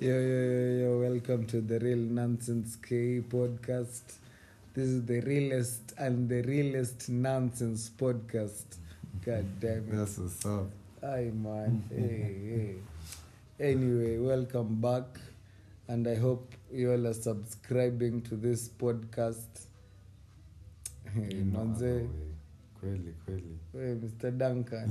Yo, yo, yo, yo, welcome to the Real Nonsense K podcast. This is the realest and the realest nonsense podcast. God damn it. That's what's up. Aye, man. hey, hey. Anyway, welcome back. And I hope you all are subscribing to this podcast. Hey, You know manze. how we- Kweli, kweli. Hey, Mr. Duncan.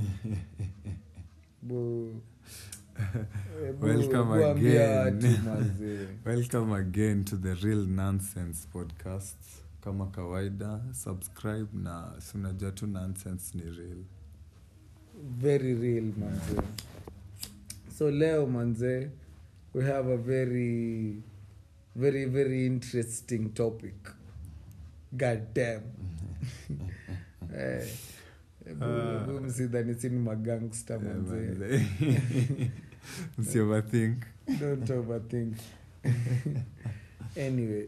Bu. Eh, bu- Welcome bu ambia again. watu, manze. Welcome again to the Real Nonsense podcast. Kama kawaida, subscribe na si unajua tu nonsense ni real. very real manze so leo manze we have a very very very interesting topic god damn eh, Ah. bu- msidhani sini magangster Eh, manze manze. Msi overthink. don't overthink anyway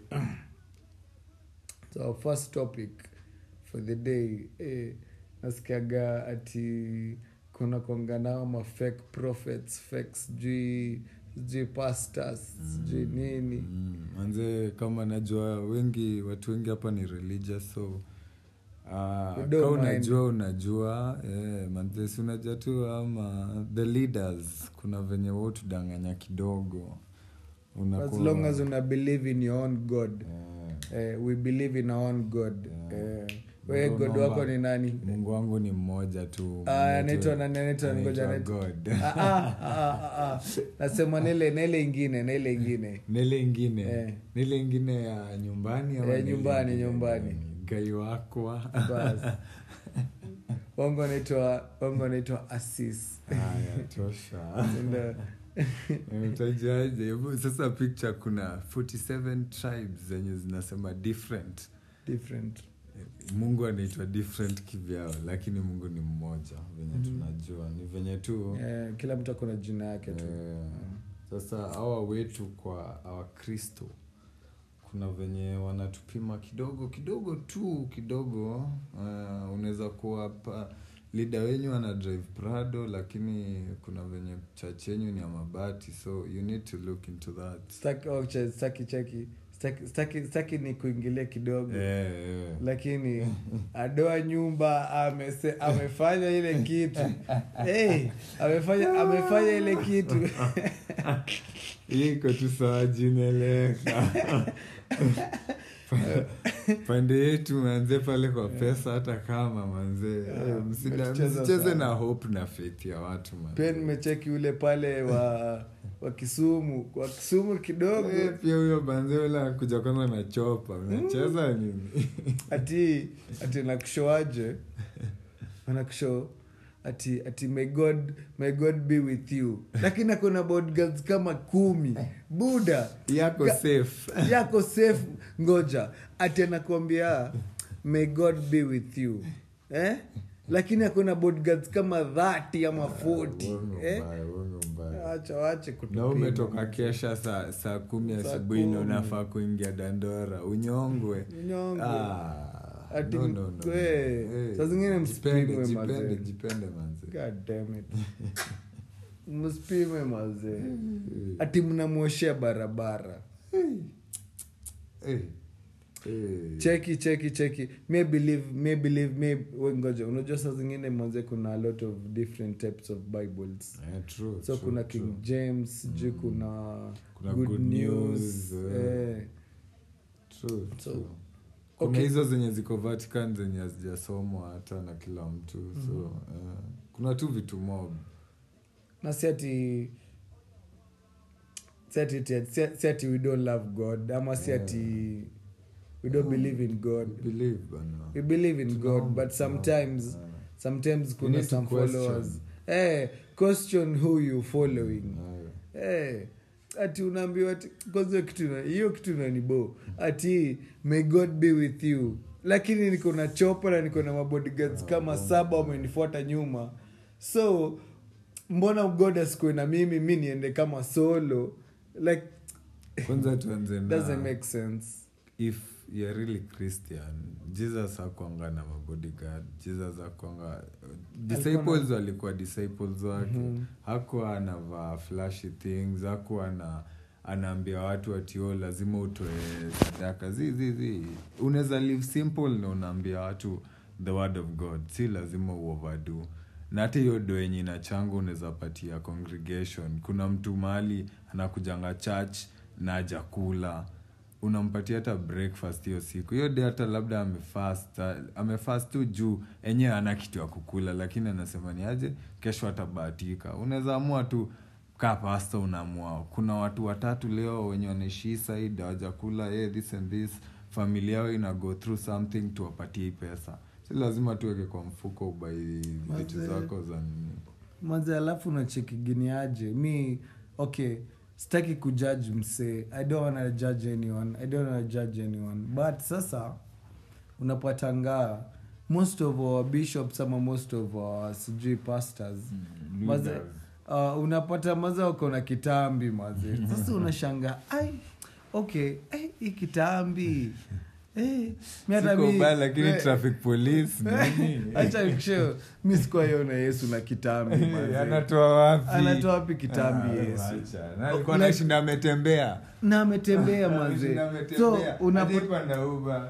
so our first topic for the day eh, nasikiaga ati kuna konganao ma fake prophets fake sijui sijui pastors sijui nini Mm, manze kama najua wengi watu wengi hapa ni religious so uh, We ka don't mind. unajua unajua eh, manze si unajua tu ama the leaders kuna venye wotudanganya kidogo as Unakuwa- long as una believe in your own god Eh, eh, we believe in our own god Yeah. eh, we Mungu god naomba- wako ni nani mungu wangu ni mmoja tu Ah, mwenye anaitwa tu- nani? Anaitwa ngoja, anaitwa anaitwa- God. Ah, ah, ah, ah, ah. nasema nile nile ingine nile ingine nile ingine Eh. nile ingine ya nyumbani ama Eh, nile nyumbani, ingine nyumbani. gani? gai wakwa bas wangu naitwa wangu naitwa asis haya tosha Ndio. utajaje Hebu sasa picture kuna 47 tribes zenye zinasema different different mungu anaitwa different kivyao lakini mungu ni mmoja venye Mhm. tunajua ni venye tu eh, kila mtu akona jina yake tu eh, sasa hawa wetu kwa wakristo kuna venye wanatupima kidogo kidogo tu kidogo uh, unaweza kuwa pa lida wenyu ana drive prado lakini kuna venye church yenyu ni ya mabati so you need to look into that Staki- oh, che- staki cheki staki, staki, staki ni kuingilia kidogo Eh, eh. lakini adoa nyumba amese, amefanya ile kitu hey, amefanya amefanya ile kitu Hii iko tu sawa jinaeleka pande yetu manze pale kwa pesa hata kama manze Yeah, eh, msida- umetucheza msicheze sana. na hope na faith ya watu manze. pia nimecheki ule pale wa wa kisumu wa kisumu kidogo Eh, pia huyo banze ule akuja kwanza na chopa unacheza nini ati ati nakushoaje anakusho ati ati may god may god be with you lakini akona bodyguards kama kumi buda yako Ga- safe yako safe ngoja ati anakuambia may god be with you eh? lakini akona bodyguards kama 30 ama 40 Uongo eh? mbaya, uongo mbaya. acha wache na kutupima. umetoka kesha saa saa kumi Saa asubuhi na kumi. unafaa kuingia dandora unyongwe Unyongwe. Ah, Ati no, no, no, no. kwe, Eh, saa zingine jipende, msipimwe jipende, mazee. jipende manze God damn it. msipime mazee ati mnamwoshea barabara Eh, eh. cheki cheki cheki may believe may believe may we ngoja unajua saa zingine mwanze kuna a lot of different types of bibles Eh, true, so true, kuna true. king james sijui kuna, Kuna good, good news, news, eh. eh. True, So, true. kuna okay. hizo zenye ziko vatican zenye hazijasomwa hata na kila mtu so eh, kuna tu vitu mob na si ati si ati- si- si ati we don't love god ama si Yeah. ati we don't believe in god believe bana we believe in god Tunaomba, but tunaomba. sometimes Eh, sometimes You kuna need to some question. followers eh question who you following eh. eh ati unaambiwa ati kwanza hiyo kitu na- hiyo kitu nanibo ati may god be with you lakini niko na chopa na niko na mabodyguards kama saba wamenifuata nyuma so mbona god asikue na mimi mi niende kama solo like kwanza tuanze doesn't na make sense if you're really christian jesus akwanga na mabodyguard jesus akwanga disciples walikuwa disciples wake Mhm. hakuwa anavaa flashy things hakuwa na anaambia watu atio lazima utoe sadaka zi zi zi unaweza live simple na unaambia watu the word of god si lazima uoverdo na hata hiyo do yenye inachanga unaweza patia congregation kuna mtu mahali anakujanga church na ajakula unampatia hata breakfast hiyo siku hiyo de hata labda amefast amefast tu juu enyewe ana kitu ya kukula lakini anasema ni aje kesho atabahatika unaweza amua tu kaa pasta unaamua kuna watu watatu leo wenye wanaishi hii side hawajakula hey, this and this familia yao ina go through something tuwapatie hii pesa si lazima tuweke kwa mfuko ubai vitu Mazee. zako za nini maze alafu nachekiginiaje mi okay sitaki kujudge msee i don't wanna judge anyone i don't wanna judge anyone but sasa unapatanga most of our bishops ama most of our sijui pastors maze Leaders. uh, unapata maze wako na kitambi maze sasa unashanga ai okay ai, hii kitambi Eh, mi hata Siko mi- ubaya, lakini eh, traffic police nini? acha nikushow, mi sikuwaiona yesu na kitambi maze. anatoa wapi anatoa wapi kitambi Ah, yesu wacha. Na alikuwa Like- anashinda ametembea na ametembea maze Ameshinda so ametembea. unapata Hajapanda Uber.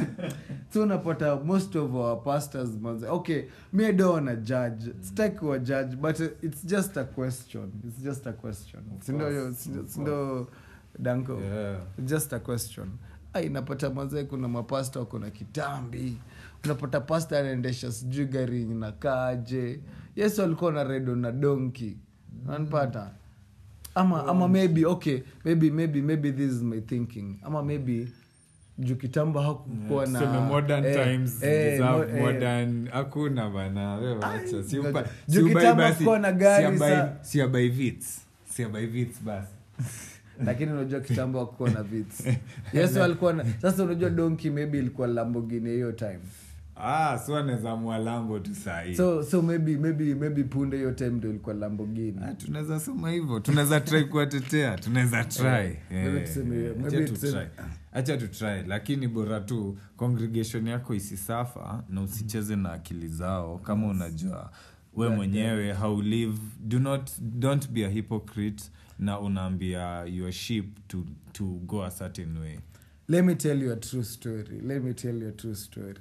so unapata most of our pastors maze okay me I don't wanna judge sitaki wa judge but it's just a question it's just a question Of sindo course, yo of sindo- course. sindo danko Yeah. just a question ai napata mazee kuna mapasta wako na kitambi unapata pasta anaendesha sijui gari yenye nakaaje yesu alikuwa na redo na donki nanpata ama ama maybe okay maybe maybe maybe this is my thinking ama maybe juu kitambo hakukuwa na Tuseme modern eh, times eh, deserve mo- eh, modern hakuna bana we wacha si upa- Juu si ubai kitambo basi, hakukuwa na gari si abai- sa- si abai vits si abai vits basi lakini unajua kitambo hakukuwa na vits yesu alikuwa na sasa unajua donki maybe ilikuwa lambogini hiyo time ah so anaweza mwalambo tu sahii so so maybe maybe maybe punde hiyo time ndo ilikuwa lambogini Ah, tunaweza sema hivyo tunaweza try kuwatetea tunaweza try maybe Eh, tuseme- eh, maybe acha tu tuseme- try. acha tu try lakini bora tu congregation yako isisafa na usicheze na akili zao kama unajua we Yeah, mwenyewe how live do not don't be a hypocrite na unaambia your sheep to, to go a certain way let me tell you a true story let me tell you a true story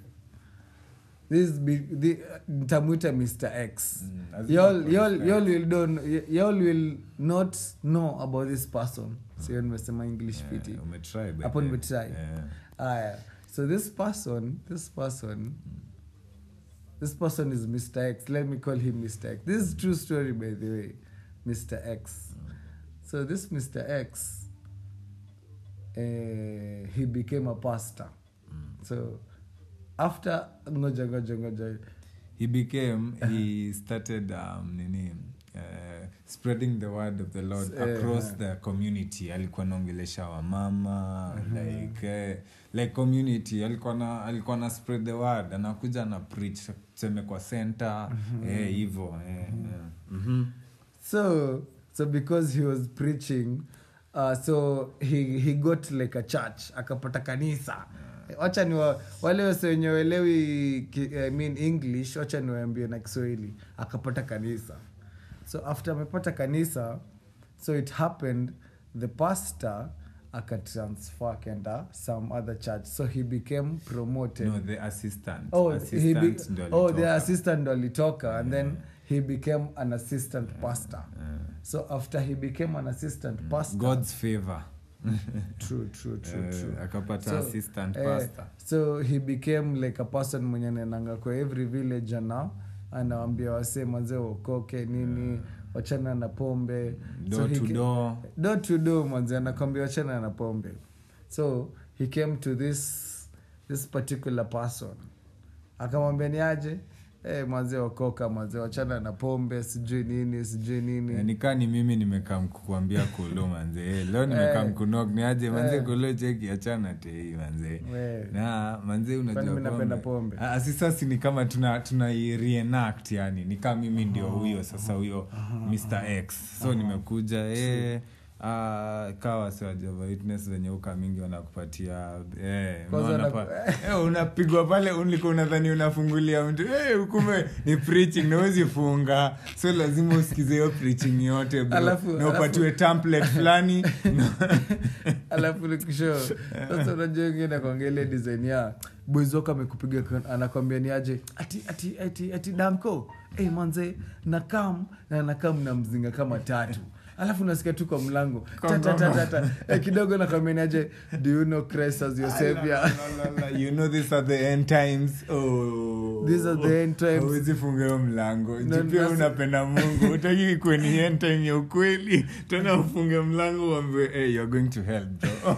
this be, the, ntamwita mr x Mm, lazima y'all, kuwa y'all, Mr. y'all will don't y'all will not know about this person sio nimesema english Eh, fiti umetry by Hapo the- nimetry. eh. aya so this person this person this person is mr x let me call him mr x this is true story by the way mr x so this mr x uh, he became a pastor so after ngoja ngoja ngoja he became he started um, nini uh, spreading the word of the lord Eh, across eh. the community alikuwa naongelesha wamama like eh, like community alikuwa na alikuwa na spread the word anakuja na preach tuseme kwa center eh hivyo eh, eh. Mhm. so so because he was preaching uh, so he, he got like a church akapata kanisa wacha ni wa, wale wase wenye waelewi ki- I mean english wacha niwaambie na kiswahili akapata kanisa so after amepata kanisa so it happened the pastor akatransfer akenda some other church so he became promoted no the assistant oh, he assistant be, ndo oh the alitoka. assistant ndo alitoka and then he became an assistant pastor Eh, so after he became an assistant pastor god's favor true true true Eh, true akapata So, assistant eh, pastor so he became like a person mwenye anaendanga kwa every village ana anawambia wasee manzee waokoke nini wachana na pombe door he to ca- door door to door manzi anakwambia wachana na pombe so he came to this this particular person akamwambia ni aje hey, manzi wakoka manzi wachana na pombe sijui nini sijui nini Eh, nikaa ni mimi nimekaa mkukuambia kolo manze eh, leo nimekaa Eh. mkunok ni aje manze Eh. kolo cheki achana tei manze We. na manze unajua Kwani mimi napenda pombe? Ah, si sasa ni kama tuna tuna reenact yani ni kama mimi ndio huyo sasa huyo Mr X so nimekuja eh Uh, kawa si wa Jehovah Witness wenye uka mingi wanakupatia eh, Kwanza unaona wana- pa- eh, unapigwa pale ulikuwa unadhani unafungulia mtu eh, ukume ni preaching na huwezi funga so lazima usikize hiyo preaching yote bro. Alafu- na upatiwe template fulani alafu nikisho sasa unajua ingine kwangele design ya boys wako amekupiga kon- anakwambia ni aje ati ati ati ati damko hey, manze nakam na nakam na mzinga kama tatu alafu nasikia tu kwa mlango tatatatata eh, kidogo nakwambia ni aje do you know Christ as your savior La, la, la, la. you know these are the end times oh. These are the end times. Hauwezi funga hiyo mlango No, jipia that's- unapenda mungu utaki kwe ni end time ya ukweli tena ufunge mlango uambiwe hey, you're going to hell bro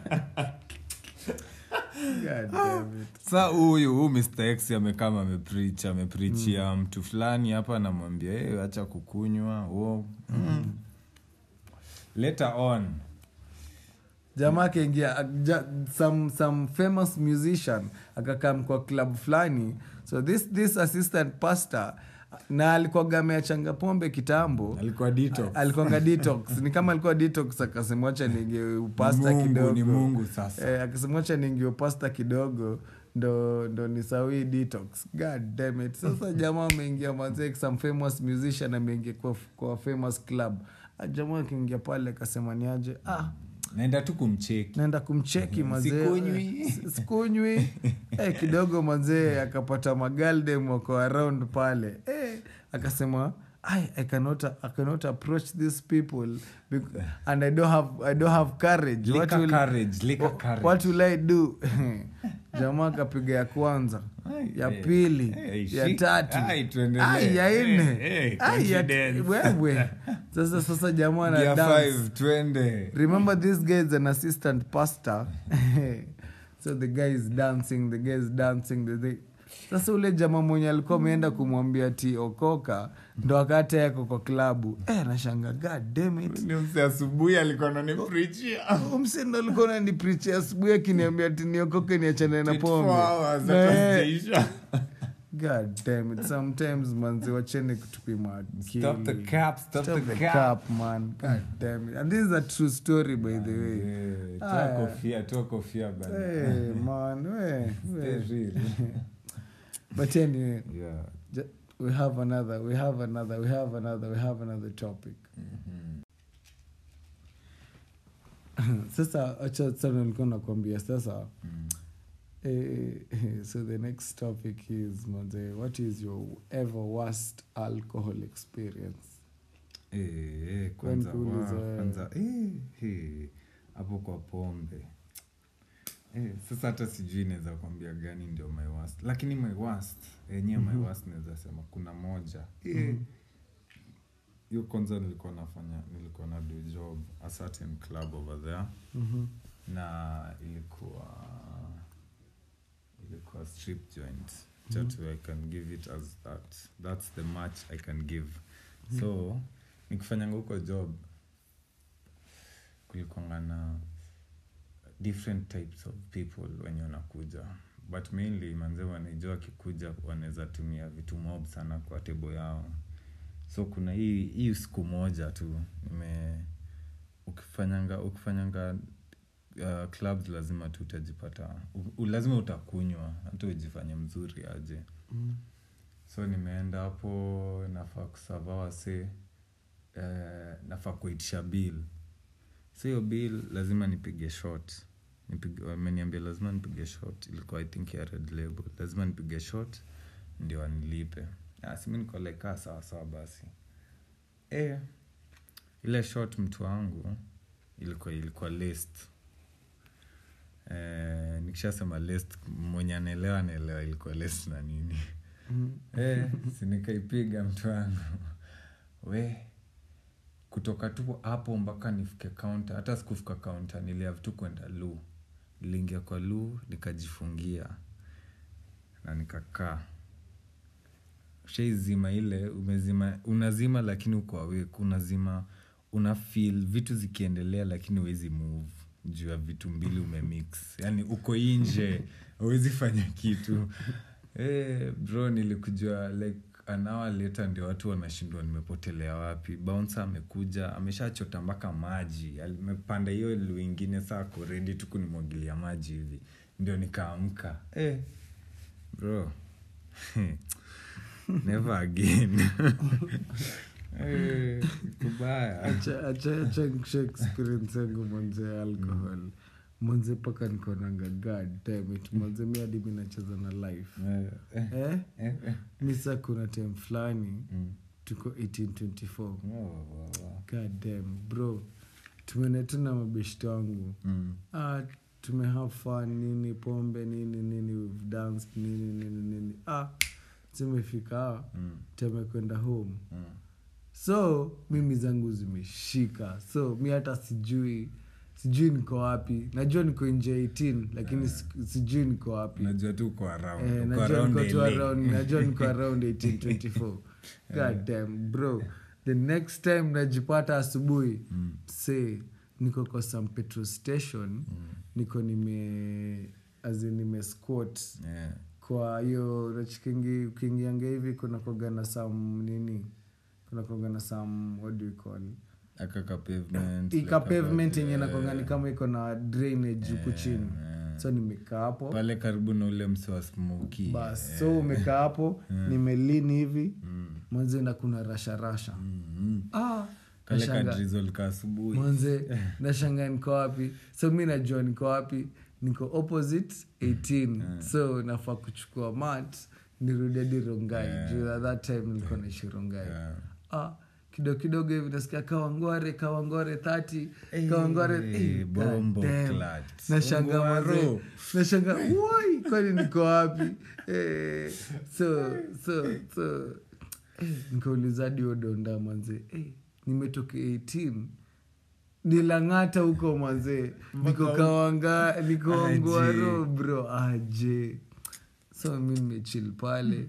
God damn it. sa huyu huu mr x amekama ameprich ameprichia mtu fulani hapa anamwambia hey, acha kukunywa wo mm. later on jamaa akaingia ja, some, some famous musician akakam kwa club fulani so this, this assistant pastor na alikuwaga ameachanga pombe kitambo alikuwa detox. alikuanga detox ni kama alikuwa detox akasemwacha ninge upasta Mungu, kidogo ni mungu sasa eh, akasemwacha ninge upasta kidogo ndo ndo nisawii detox god damn it sasa jamaa ameingia manze some famous musician ameingia kwa, kwa famous club Ah, jamaa akiingia pale akasema niaje ah naenda tu kumcheki naenda kumcheki mazee Sikunywi. Eh, sikunywi eh, kidogo mazee akapata magaldem wako around pale eh, akasema I, I, cannot, I cannot approach these people bec- and I don't have, I don't have courage. What Lika will, courage, lika wha- courage. what will I do jamaa akapiga ya kwanza Ai, ya eh, pili eh, ya shik- tatu ai, tuendelee. ai, ya Eh, nne eh, ai, ya confidence. wewe sasa sasa jamaa na Gear dance five, twende remember this guy is an assistant pastor so the guy is dancing the guy is dancing the, the... sasa ule jamaa mwenye alikuwa ameenda kumwambia ti okoka ndo akata yako kwa klabu eh, anashanga god damn it ni mse asubuhi alikuwa naniprichia msindo alikuwa naniprichi asubuhi akiniambia ti niokoke niachane na pombe 24 hours, Na, hata eh, sijaisha. god damn it sometimes manzi wacheni kutupima akili. Stop the cap, stop Stop the the cap. cap, man god damn it and this is a true story by the way Eh, toa Aya. kofia toa kofia bana. Hey, man, we, Stay we. real. But anyway, Yeah. ju- we have another, we have another, we have another, we have another topic. Sasa acha sana nilikuwa nakwambia sasa Mm. eh, eh, so the next topic is manze, what is your ever worst alcohol experience? Eh, eh, kwanza Kwani kuuliza wa- wewe. kwanza eh, eh, hapo kwa pombe eh, sasa hata sijui naweza kwambia gani ndio my worst lakini my worst yenyewe my worst naweza sema kuna moja Eh, hiyo kwanza nilikuwa nafanya nilikuwa na do job a certain club over there Mhm. na ilikuwa ilikuwa strip joint chatu i can give it as that that's the much i can give so nikifanyanga huko job kulikwanga na different types of people wenye wanakuja but mainly manze wanaijua wakikuja wanaweza tumia vitu mob sana kwa tebo yao so kuna hii hii siku moja tu nime ukifanyanga ukifanyanga uh, clubs lazima tu utajipata u- u- lazima utakunywa hata ujifanye mzuri aje Mm. so nimeenda hapo nafaa kusava wase eh, nafaa kuitisha bill so hiyo bill lazima nipige shot Nipige- wameniambia lazima nipige shot ilikuwa i think ya red label lazima nipige shot ndio wanilipe Ah, simi niko like ah, sawa sawa basi e, ile shot mtu wangu ilikuwa ilikuwa list eh, nikishasema list mwenye anaelewa anaelewa ilikuwa list na nini Mhm. eh, sinikaipiga mtu wangu we kutoka tu hapo mpaka nifike kaunta hata sikufika kaunta niliav tu kwenda lu niliingia kwa lu nikajifungia na nikakaa shaizima ile umezima unazima lakini uko awake unazima una feel vitu zikiendelea lakini huwezi move juu ya vitu mbili umemix yani uko inje huwezi fanya kitu hey, bro nilikujua like an hour later ndio watu wanashindwa nimepotelea wapi bouncer amekuja ameshachota mpaka maji amepanda hiyo lu ingine saa ako ready tu kunimwagilia maji hivi ndio nikaamka eh, bro never again eh, kubaya acha acha acha nikushe experience yangu mwanze ya alcohol mwanze mpaka nikonanga god damn it mwanze mi hadi mi nacheza na life Eh, eh, eh? eh, eh. mi saa kuna time fulani Mm. tuko 1824 Oh, wow, wow. god damn bro tumenetuna mabeshti wangu Mm. ah, tumehave fun nini pombe nini nini we've danced nini nini nini ah zimefika Mm. temekwenda home Mm. so mimi zangu zimeshika so mi hata sijui sijui niko wapi najua niko nje 18 lakini si- sijui niko wapi najua tu uko around, Eh, uko najua around niko tu LA. around- najua niko around 1824 god damn bro the next time najipata asubuhi Mm. say niko kwa some petrol station niko nime azi nime squat Yeah. kwa hiyo nachikingi ukiingianga hivi kuna kogana sam nini kuna kogana sam what do you call Aka ka pavement, ika like pavement about, yenye eh, nakongani kama iko na drainage huku chini eh. so nimekaa hapo pale karibu na ule mse wa smoky bas so umekaa hapo nimelini hivi Mm. mwanze na kuna rasharasha Mm, mm. ah, kale nashanga- kadrizol ka asubuhi mwanze nashanga niko wapi so mi najua niko wapi niko opposite 18 so nafaa kuchukua mat nirudi hadi rongai Yeah. juu at that time nilikuwa naishi rongai Yeah. ah, kidogo kidogo hivi nasikia kawangware kawangware 30 Eh, kawangware eh, bombo God damn. clat. nashanga Ongwaro. mwanze nashanga woi kwani niko wapi eh, so so so eh, nikauliza hadi odonda mwanze eh, nimetoka 18 nilang'ata huko mwanzee niko kawanga niko Aje. ngwaro bro aje so mi nimechil pale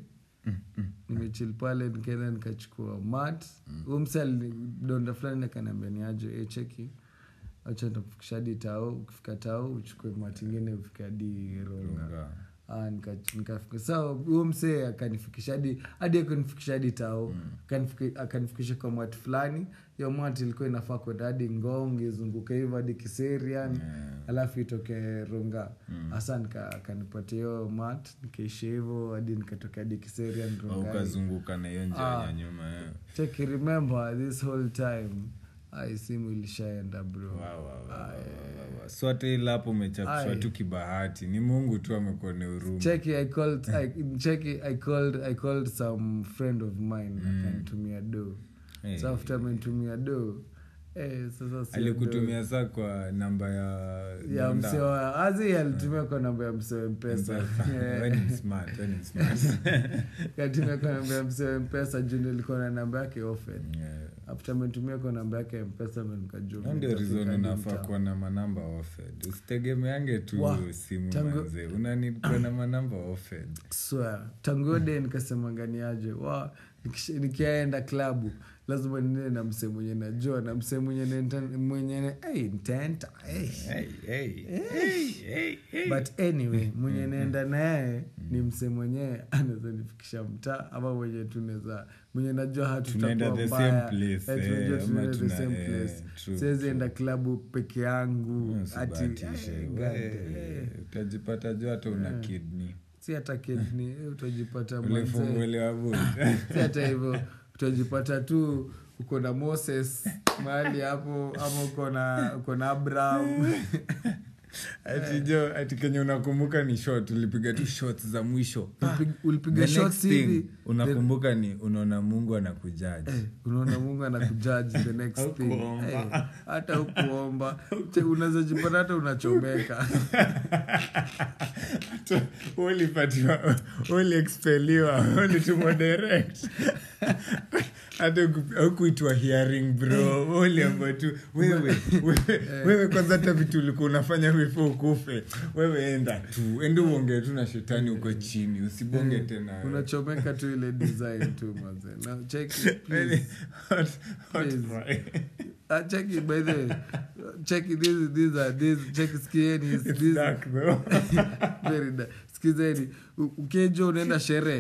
nimechil pale nikaenda nikachukua mat huu mse donda fulani akaniambia ni aje e cheki acha nitakufikisha hadi tao ukifika tao uchukue mat ingine ufike hadi ronga Runga. Ah, nika- nikafika sa huo msee akanifikisha hadi hadi akanifikisha hadi tao Akanifiki- akanifikisha kwa mat fulani hiyo mat ilikuwa inafaa kwenda hadi ngong izunguke hivyo hadi kiserian Yeah. alafu itoke runga hasa nika akanipatia hiyo mat nikaishi hivyo hadi nikatoka hadi kiserian Au runga ukazunguka na hiyo njia Ah. ya nyuma eh. take remember this whole time ai simu ilishaenda bro Wow, wow, wow, wow, wow, wow. so hata ila hapo umechapishwa Ai. tu kibahati ni mungu tu amekuwa ni huruma cheki i called I, cheki i called i called some friend of mine akanitumia do Eh. so after amenitumia do eh, sasa sio alikutumia saa kwa namba ya do ya Donda. msewa azi alitumia kwa namba ya msewa mpesa Wewe ni smart, wewe ni smart. katumia kwa namba ya msewa mpesa juu nilikuwa na namba yake offered Yeah. after amenitumia kwa namba yake ya mpesa ndo nikajua Hiyo ndio nitafika reason hadi unafaa mtaa. kuwa na manamba offered usitegemeange tu Wa, simu tangu- manze unanid kuwa na manamba offered swear tangu hiyo day nikasema nganiaje wa nikisha- nikiaenda klabu lazima niende na msee mwenye najua na msee mwenye nenta- mwenye ne- hey, ntaenta hey. hey, hey, hey, hey, hey. but anyway mwenye naenda naye ni msee mwenyewe anaweza nifikisha mtaa ama mwenye tunaweza mwenye najua Tunaenda hatutakuwa the same mbaya place, Eh, eh, tunajua ama tunaenda the tuna- same eh, place true, siwezi true. enda klabu peke yangu ati Usibahatishe. eh, God, We, eh. utajipata juu hata una kidney si hata kidney eh, utajipata ule mwanzee funguelewa budi si hata hivyo utajipata tu uko na moses mahali hapo ama uko na uko na abraham ati jo ati kenye unakumbuka ni shot ulipiga tu shots za mwisho Pa! Ulipig- ulipiga The shots next thing hivi unakumbuka ni unaona mungu anakujaji Eh, unaona mungu anakujaji the next thing Haukuomba. Eh, hata ukuomba unaweza jipata hata unachomeka ulipatiwa uliexpeliwa ulitumwa direct hata huku- hukuitwa hearing bro uliamba tu wewe wewe, wewe kwanza hata vitu ulikuwa unafanya before ukufe wewe enda tu ende uongee tu na shetani uko chini usibonge tena wewe. unachomeka tu ile design tu maze na cheki Really please. hot, hot Please. fry. Ah, cheki by the way cheki these these are these cheki skieni It's these dark though. very da- skizeni U- ukijo unaenda sherehe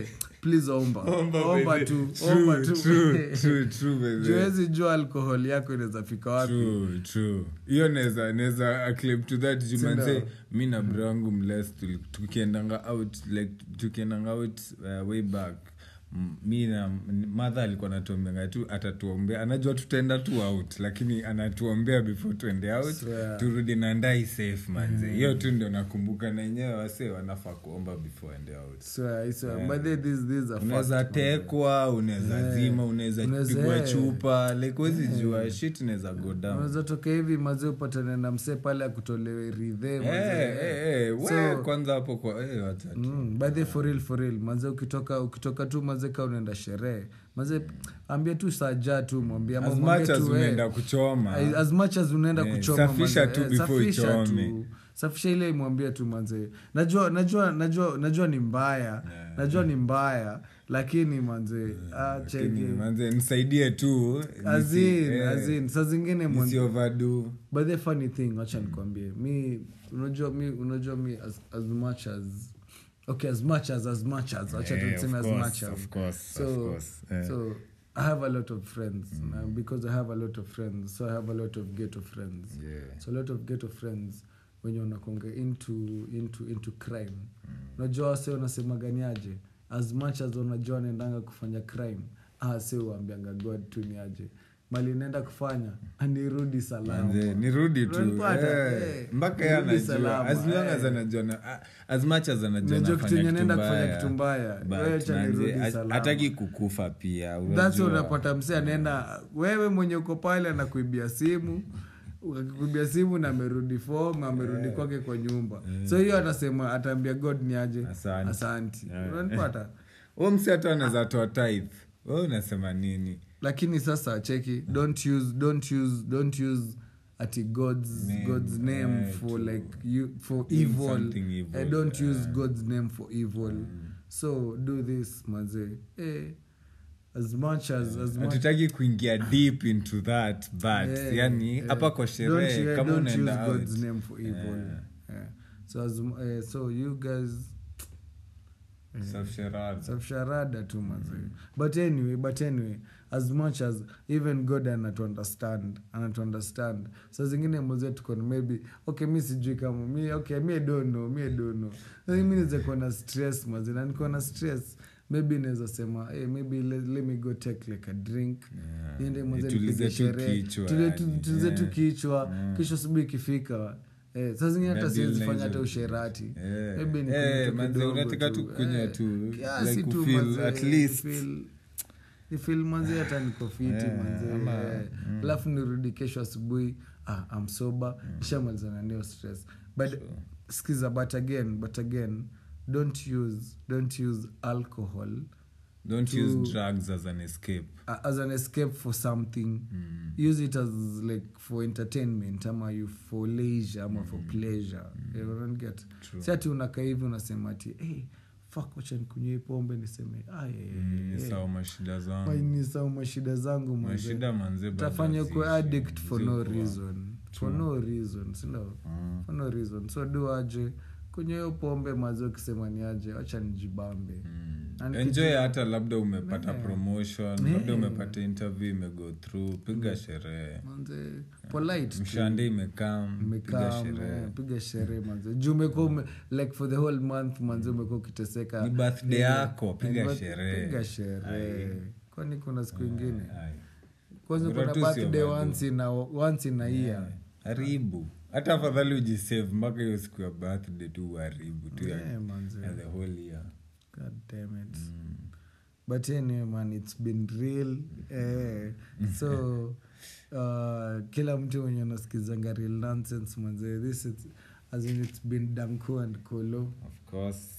please omba Omba, omba baby. tu True, omba tu true, true, true, baby. juwezi jua alkohol yako inaweza fika wapi True, true. hiyo naweza naweza acclaim to that jumanse Sindio? mi na bro wangu mles tuli- tukiendanga out like tukiendanga out uh, way back M- mi na madha alikuwa anatuombeanga tu atatuombea anajua tutaenda tu out lakini anatuombea before tuende out Swear. turudi na ndai safe manze hiyo tu ndio nakumbuka na enyewe wase wanafaa kuomba before ende out Swear, I swear. But they- these- these are unaweza fact, man. tekwa unaweza Yeah. zima unaweza Unaweza- pigwa chupa like wezi jua shit inaweza go down unaweza toka hivi mazee upatane na msee pale akutolewe ridhe Eh, mazee. eh, eh, we, So- kwanza hapo kwa eh, wacha tu. Mm, by the for real for real manze ukitoka ukitoka tu manze ka unaenda sherehe manze ambia tu saja tu mwambie ama as mwambie much as tu, eh, unaenda kuchoma as much as unaenda Eh, kuchoma safisha manze, tu eh, before safisha uchome. tu. safisha ile imwambie tu manze najua najua najua najua ni mbaya Yeah. najua ni mbaya lakini manze ah, lakini, cheki manze nisaidie tu nisi- azin eh, azin saa zingine mwanze- nisi overdo. but the funny thing wacha nikwambie mi unajua mi unajua mi as, as much as okay as much as as much as wacha Eh, tuseme of as course, much as of course, so of course, eh. so i have a lot of friends na because i have a lot of friends so i have a lot of ghetto friends Yeah. so a lot of ghetto friends wenye wanakonga into into into crime unajua wase wanasemaganiaje as much as wanajua wanaendanga kufanya crime ah si uambianga god tu ni aje mali naenda kufanya anirudi salama Manze, nirudi tu Unanipata? eh, Eh, mpaka ye nirudi anajua salama, as long eh. as anajua na- ah, as much as anajua Unajua kitu nafanya yenye naenda kitu kufanya mbaya, kitu mbaya, but wewe acha manze, nirudi ha- salama. hataki kukufa pia That's unajua. why unapata msee anaenda wewe mwenye uko pale anakuibia simu ukikuibia simu na amerudi fom amerudi kwake kwa nyumba so hiyo atasema ataambia god ni aje Asante. asanti Yeah. unanipata Huyo msi hata anaweza toa tithe we unasema nini lakini sasa cheki don't use don't use don't use ati god's Name, god's name eh, for to like you for doing evil, something evil, Eh, don't use yeah. god's name for evil so do this maze eh, as much as as much hatutaki kuingia deep into that but Yeah, yani yeah. hapa kwa Don't- sherehe yeah, kama don't unaenda use out God's name for evil. Yeah. Yeah. So as uh, so you guys Safsharada. safsharada tu mazi but anyway but anyway as much as even god anatu understand anatu understand sa zingine moze tukona maybe okay mi sijui kama mi okay mi dono mi dono mi niweze kuwa na stress mazi na nikuwa na stress maybe naweza sema hey, maybe let, let me go take like a drink Yeah. niende mwanze Nitulize nipige tu sherehe kichwa, Tule- tu- yani. tulize tu Yeah. kichwa Yeah. kisha asubuhi ikifika eh, saa zingine hata Na siwezi deal na fanya hata hizo- usherati Eh. Maybe nikunywe Eh, tu manze, kidogo unataka tu kunywa Eh, tu, kiasi like tu ufeel manze, at least. nifeel- nifeel manze hata niko fiti Eh, manze ama- eh. alafu nirudi kesho asubuhi ah, am sober shamalizana nayo stress but skiza but again but again don't use don't use alcohol don't to- use drugs as an escape uh, as an escape for something Mm. use it as like for entertainment ama you for leisure ama for pleasure You don't get True. si ati unakaa hivi unasema ati hey, fuck wacha nikunywe hii pombe niseme "Ah, eh, Mm, eh, sawa mashida why zangu nisahau mashida zangu manze." mashida manze bado tafanya kuwa haziishi. addict for no Ziko. reason for no reason sindo Mm. for no reason so do aje kwenye hiyo pombe mazi ukisema ni aje wacha nijibambe Mm. Na enjoy nikijua- hata labda umepata Yeah. promotion Yeah. labda umepata interview imego through piga sherehe manze polite tu. mshande imekam piga Mmekaa, sherehe eh, piga sherehe manze juu umekuwa ume- like for the whole month manze umekuwa ukiteseka Ni birthday Eh, yako, piga eh, sherehe. piga sherehe kwani kuna siku ingine Ai. kwanza Bora kuna tu sio birthday bado. once in a, once in a year haribu hata afadhali ujisave mpaka hiyo siku ya birthday tu uharibu tu ya, Eh, manze. ya the whole year God damn it. But anyway, man, it's been real. Eh, so uh, kila mtu mwenye anasikizanga real nonsense manze this is, as in it's been Danko and Kolo of course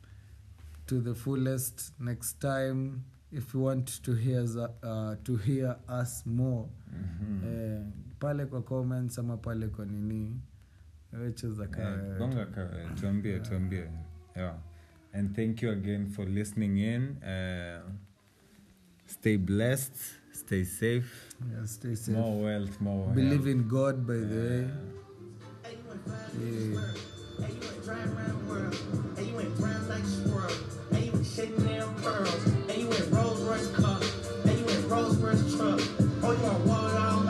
to the fullest. Next time, if you want to hear za- uh, to hear us more Mhm. eh, pale kwa comments ama pale kwa nini wecheza Eh, kaa gonga ka- tuambie tuambie yeah. and thank you again for listening in uh, stay blessed stay safe yeah, stay safe more wealth more believe health. in God by the way yeah.